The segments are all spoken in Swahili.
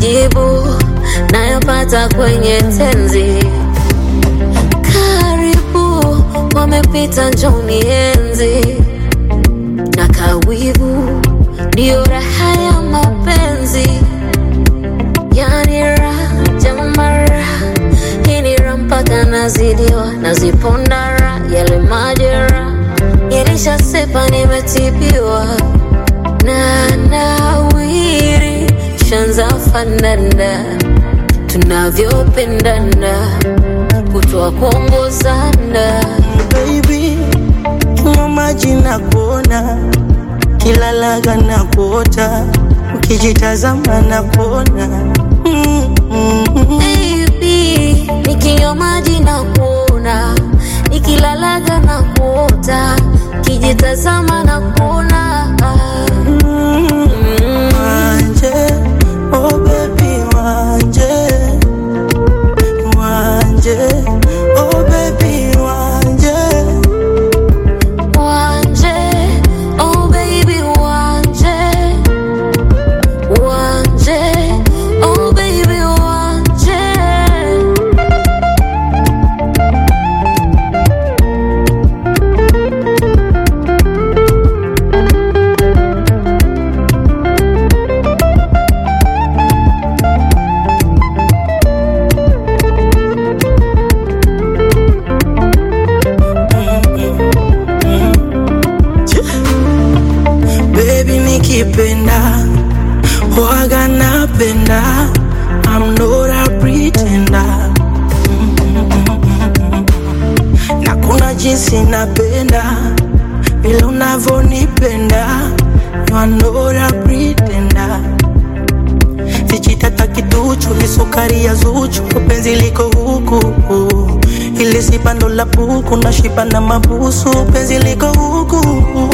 majibu nayopata kwenye tenzi. Karibu wamepita, njoni enzi na kawivu, ndiyo raha ya mapenzi, yani raha jamara, hii ni raha mpaka nazidiwa, nazipondara yale majera Nilishasepa, nimetibiwa na nawiri, shanza fanana tunavyopendana, kutoa kuongozana baby, kinywa maji na kuona, kila laga na kuota, ukijitazama na kuona mm, mm, mm. Baby, nikinywa maji na kuona, nikilalaga na kuota, kijitazama na kuona Wanje, oh baby, wanje, wanje, oh baby, wanje, Wanje, oh baby, wanje, wanje, oh baby, wanje. baby, nikipenda waga napenda, I'm not a pretender. na kuna jinsi napenda vile unavyonipenda, you are not a pretender. Sijitata kiduchu ni sukari ya Zuchu, penzi liko huku ili si bando la buku na shiba na mabusu, penzi liko huku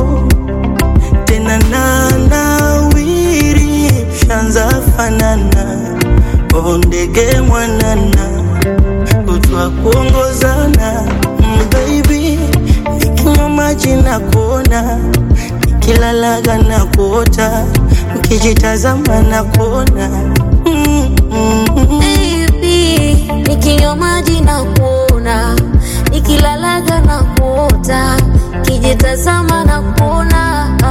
tena na nawiri, shanza fanana oh ndege mwanana kutwa kuongozana mm, baby nikinywa maji na kuona nikilalaga na kuota nikijitazama na kuona mm, mm, mm. Baby, nikinywa maji na kuona, nikilalaga na kuota, kijitazama na kuona